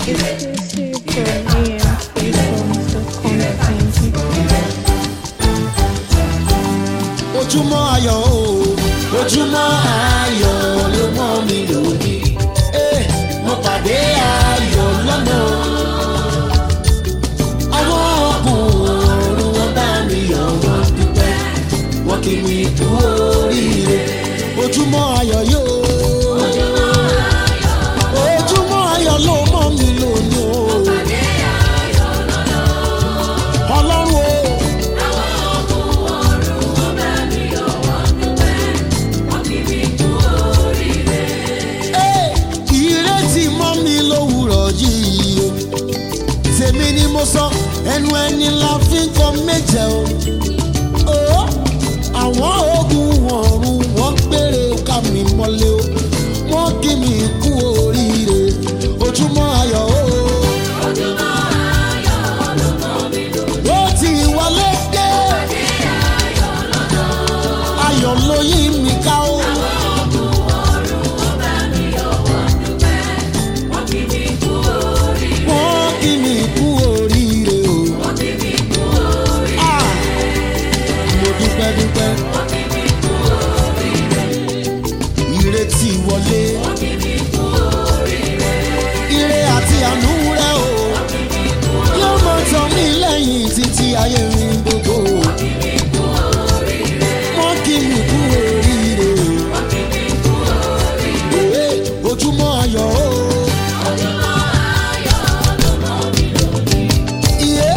Exclusive from EMTSongs.com.ng. ojúmọ́ ayọ̀ o ojúmọ́ ayọ̀ ló mọ́ mi lónìí Eh, mo pàdé ayọ̀ lọ́nà àwọn ọkùnrin wọn bá mi yọ̀ wọ́n dúpẹ́ wọ́n kì mí kú oríire ojúmọ́ ayọ̀ yóò ojúmọ́ ayọ̀ ló mọ́ mi lónìí o ọlọ́run o. Ẹ́, ìrètí mọ́ mi lówùrọ̀ yìí o tèmi ni mo sọ ẹnu ẹni la fi ń kọ méje o Ó, àwọn ogun ọ̀run wọ́n gbére ká mi mọ́lé o wọ́n kí mi kú oríire ojúmọ́ ayọ̀ o. ó ti wọlé dé ayọ̀ ló yí mi ká o. wọ́n kí mi kú oríire o. Ah, mo dúpẹ́ dúpẹ́. ìrètí wọlé. ire àti àánú rẹ o. yóò mọ tán mí lẹ́yìn títí ayé mi gbogbo. wọ́n kí mi kú oríire o. Ee, ojúmọ́ ayọ̀ o. Iye.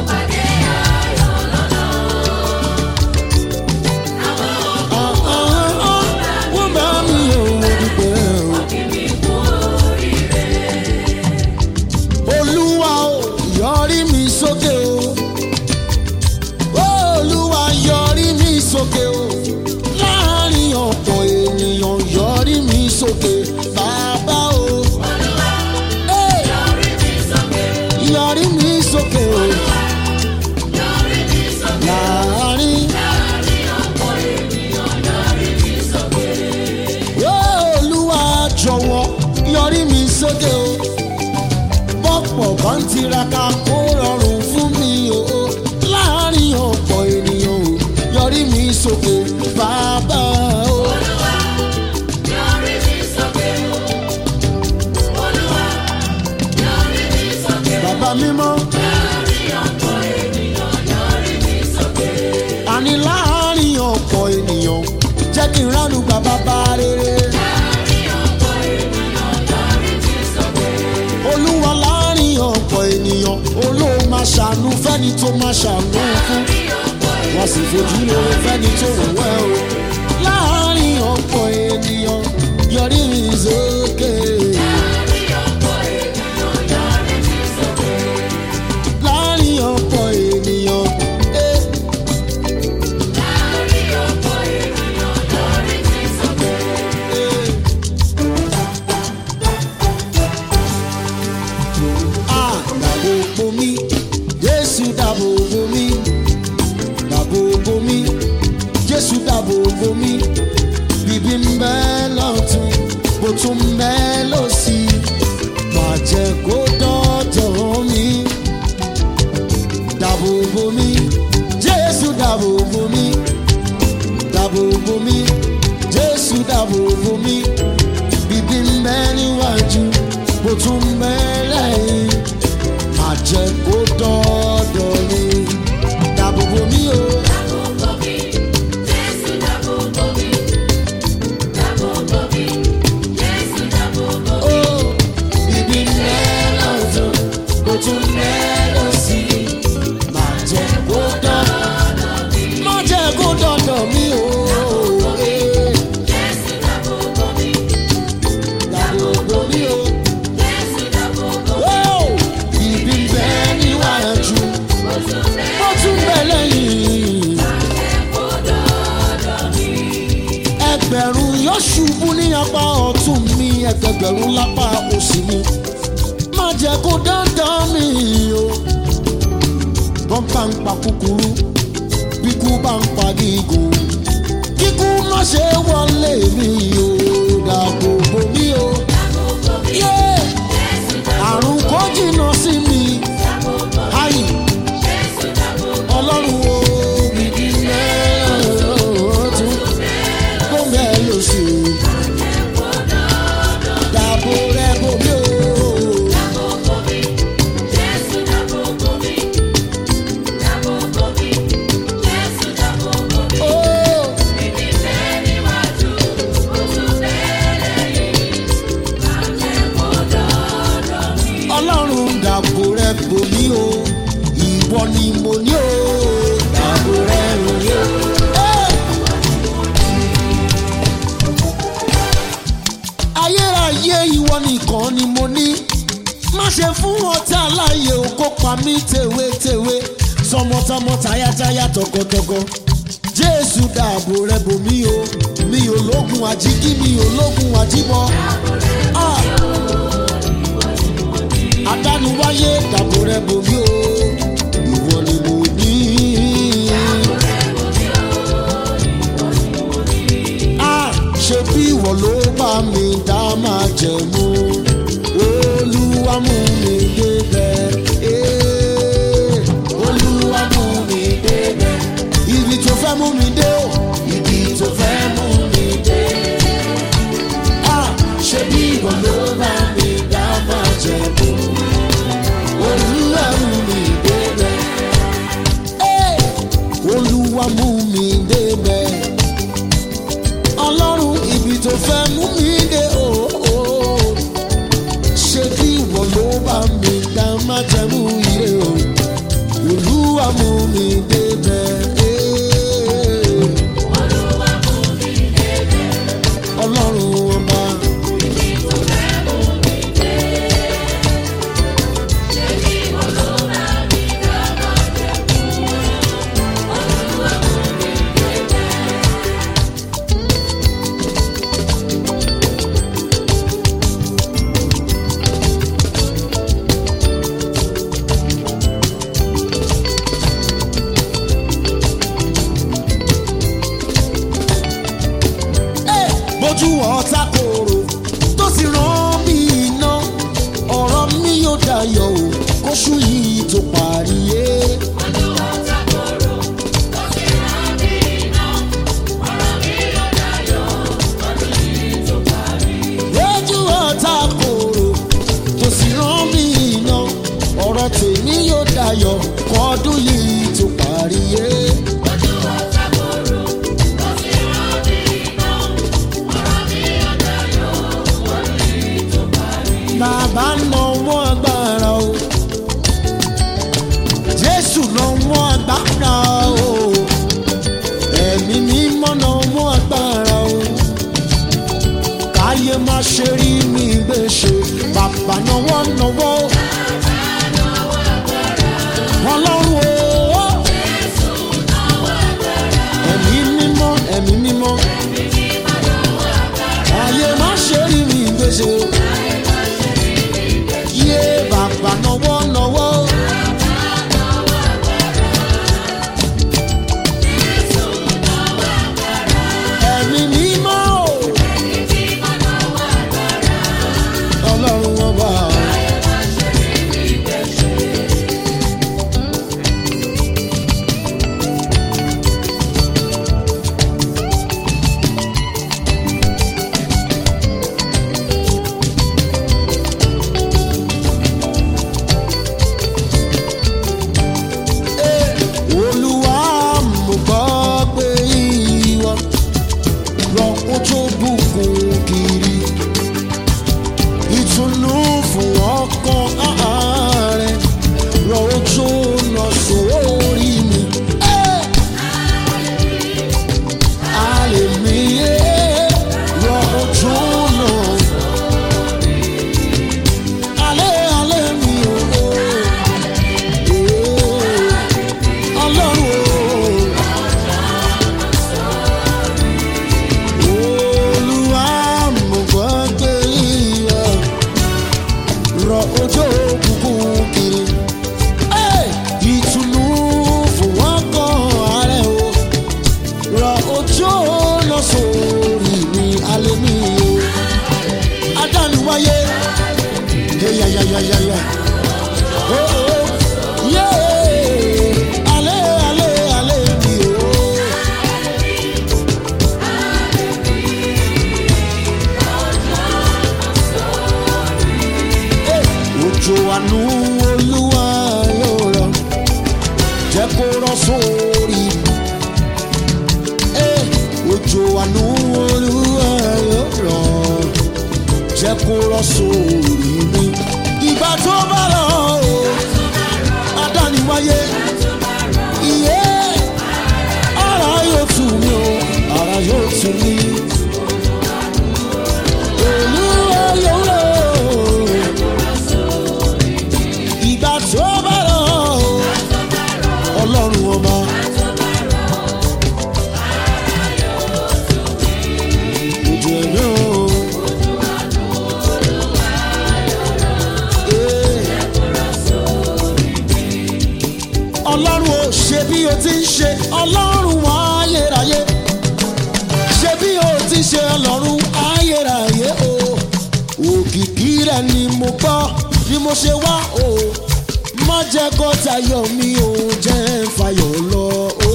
Ah, ah, ah, wọ́n bá mi ò wò dúpẹ́ o. Olúwa o, yọrí mi sókè o. Olúwa yọrí mi sókè o. Láàárín ọ̀pọ̀ ènìyàn yọrí mi sókè. Bàbá o. Hey! Yọrí mi sókè o. Láàárín. Olúwa jọ̀wọ́ yọrí mi sókè o. Bọ́pọ̀ kan tiraka kó rọrùn fún mi o. Láàárín ọ̀pọ̀ ènìyàn o, yọrí mi sókè bàbá o. Bàbá mímọ́. Àní láàárín ọ̀pọ̀ ènìyàn jẹ́ kí n ránu gba bàbá rere. Olúwa láàárín ọ̀pọ̀ ènìyàn olóò máa ṣàánú fẹ́ni tó máa ṣàánú fún. Wọ́n sì fojú lóore fẹ́ni tó wù wẹ́ o. Láàárín ọ̀pọ̀ ènìyàn yọrí mi sókè. Láàárín ọ̀pọ̀ ènìyàn. Eh. Ah, dàbò bo mi, Jésù dàbò bo mi, dàbò bo mi, Jésù dàbò bo mi, bíbí ń bẹ lọ́tún, bó tún ń bẹ lọ́sì, má jẹ́ kó dọ́dọ̀ mi. Dàbò bo mi, Jésù dàbò bo mi, dàbò bo mi, Jésù dàbò bo mi, bíbí ń bẹ níwájú, bó tún ń bẹ lẹ́yìn má jẹ́ kó dọ́dọ̀ mi. Dàbò bo mi o. Ó, ibi mẹ́lọ̀dún, kò tún mẹ́lọ̀ sí. Má jẹ́ kó dọ́dọ̀ mi. Má jẹ́ kó dọ́dọ̀ mi o. Eh, Dàbò bo mi o. Ó, ibi bẹ́ níwájú, ó tún bẹ lẹ́yìn. ẹgbẹ̀rún yóò ṣubú ní apá ọ̀tún mi ẹgbẹ̀gbẹ̀rún lápá òsì mi má jẹ́ kó dandan mi o. wọ́n bá ń pa kúkúrú bí kú bá ń pa gígùn kíkú má ṣe wọlé mi o dàbò bò mí o. Yeah! àrùn kò nìkan ni mo ní má ṣe fún ọtá láàyè o kó pa mí tèwétèwé tọmọtọmọ tayátayá tọkọtọkọ jésù dáàbò rẹ bò mí o mi ò lógun àjíkí mi ò lógun àjíbọ. Ah! adániwáyé dáàbò rẹ bò mí o ìwọ ni mo ní. Ah! ṣe bí ìwọ ló bá mi dá máa jẹ̀mú olúwa mú mi débẹ̀. Eh, olúwa mú mi débẹ̀. ibi tó fẹ́ mú mi dé o ibi tó fẹ́ mú mi dé. Ah, ṣe bí ìwọ ló bá mi dá máa jẹ̀mú olúwa mú mi débẹ̀. Eh, olúwa mú mi débẹ̀ ọlọ́run ibi tó fẹ́ mú mi dé o. ṣé bí ìwọ ló bá mi dá má jẹ́ mú ire o. olúwa mú mi débẹ̀. ọlọ́run ọba. bójú ọ̀tá kòrò tó sì rán mi iná ọ̀rọ̀ mi yóò dayọ̀ o kóṣù yìí tó parí yé. lójú ọ̀tá kòrò tó sì rán mi iná ọ̀rọ̀ tèmi yóò dayọ̀ kọ́dún yìí tó parí yé. bàbá nọwọ́ agbára o jésù nọwọ́ agbára o ẹ̀mí mímọ́ nọwọ́ agbára o káyé má ṣe rí mi gbèsè bàbá nọwọ́ nọwọ́ ọlọ́run o ẹ̀mí mímọ́ ẹ̀mí mímọ́ káyé má ṣe rí mi gbèsè yé bàbá nọwọ́ nọwọ́. ẹ̀mí mímọ́ o. ọlọ́run ọba. olúwa mo gbọ́ pé ìwọ rọ ojú bùkún kiri ìtùnú fún ọkàn ààrẹ rọ ojú lọ sórí mi. Àlèmíyé rọ ojú lọ. Alẹ́ alẹ́ mi ò. Ọlọ́run o. Olúwa mo gbọ́ pé ìwọ rọ ojú òkùnkùn kiri. Ẹ́, Ìtùnú fún wọn kan ààrẹ o. Rọ ojú lọ sórí mi alẹ́ mi o. Adániwáyé. Yẹ́yẹ́yẹ́yẹ́yẹ́. Oh, oh. Yeah. Ale, ale, ale mi o. Òjò àánú olúwa yóò rọ, jẹ́ kó rọ̀ sórí mi. Eh, Òjò àánú olúwa yóò rọ, jẹ́ kó rọ̀ sórí mi. Ìgbà tó bá rọ̀ o, adániwáyé. Iye ara yóò tù mí o, ara yóò tù mí. Olúwa yóò rọ̀ ṣe ọlọ́run ayérayé ṣe bí o ti ṣe ọlọ́run ayérayé o òkìkí rẹ ni mo gbọ́ ni mo ṣe wá o má jẹ́ kó tayọ̀ mi ò jẹ́ ń fayọ̀ lọ o.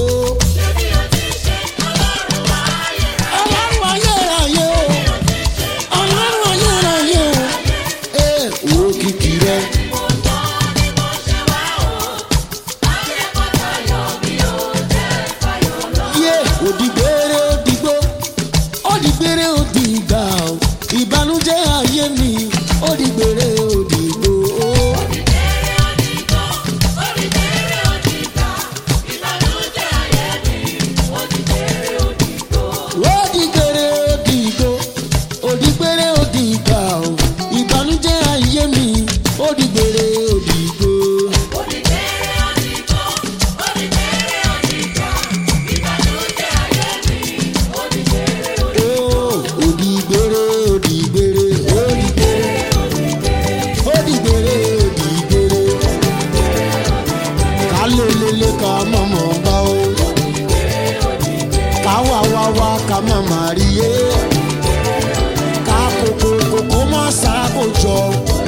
ọlọ́run ayérayé o ọlọ́run ayérayé o ee òkìkí rẹ. yé òdìgbére òdìgbò òdìgbére òdìgbà o ìbànújẹ́ ayé mi òdìgbére òdìgbò o. òdìgbére òdìgbò òdìgbére òdìgbà o ìbànújẹ́ ayé mi òdìgbére òdìgbò. Oh, òdìgbére òdìgbére òdìgbére òdìgbére òdìgbére kálélélé ká mọ̀mọ́ bá o ká wá wá wá ká mọ̀mọ́ rí yé ká kókó kókó má sáko jọ